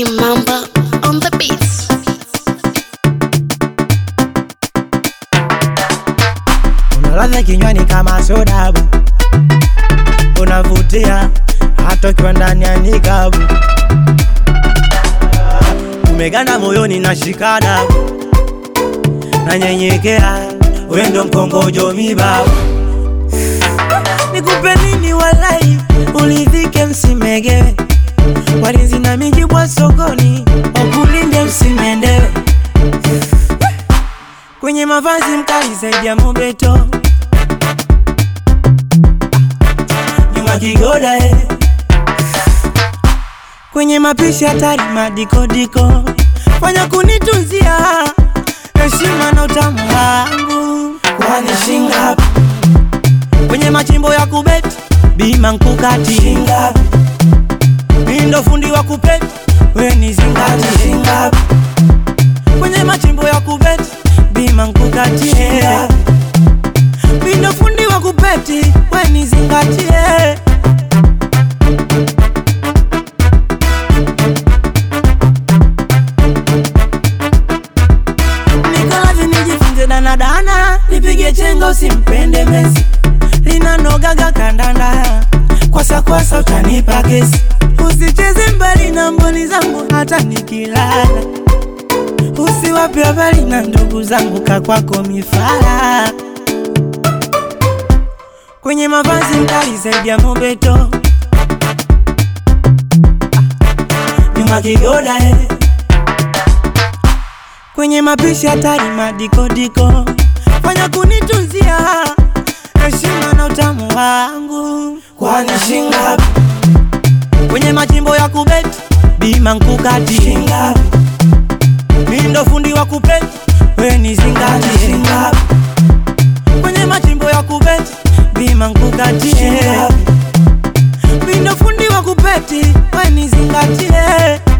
Kimamba on the beats. Unaladha kinywani kama soda bu, unavutia hata ukiwa ndani ya nikabu, umeganda moyoni na shikada na nyenyekea, wewe ndo mkongojo mibabu. Nikupe nini walai, ulidhike msimegewe, walinzi na mijibwa sokoni, wakulinde msimendewe kwenye mavazi mkali zaidi ya mobeto nyuma kigoda eh. kwenye mapishi hatari madikodiko fanya kunitunzia heshima na utamu wangu kwani shingapi kwenye machimbo ya kubeti bima nkukati shingapi mindo fundi wa kupeti we ni zingati shingapi kwenye machimbo ya kubeti bima nkukatie mindo fundi wa kupeti we ni zingatie Nikolazi nijifunze danadana, nipige chenga usimpende Messi, linanogaga kandanda, kwasa kwasa utanipa kesi, usicheze mbali na mboni zangu hata nikilala, usiwape habari na ndugu zangu kakwako mifara, kwenye mavazi mkali zaidi ya mobeto, nyuma kigoda eh kwenye mapishi hatari madikodiko, fanya kunitunzia heshima na utamu wangu, kwani shingapi kwenye machimbo ya kubeti bima nkukati shingapi mindo fundi wa kupeti we ni zingati shingapi kwenye machimbo ya kubeti bima nkukatie mindo fundi wa kupeti we ni zingatie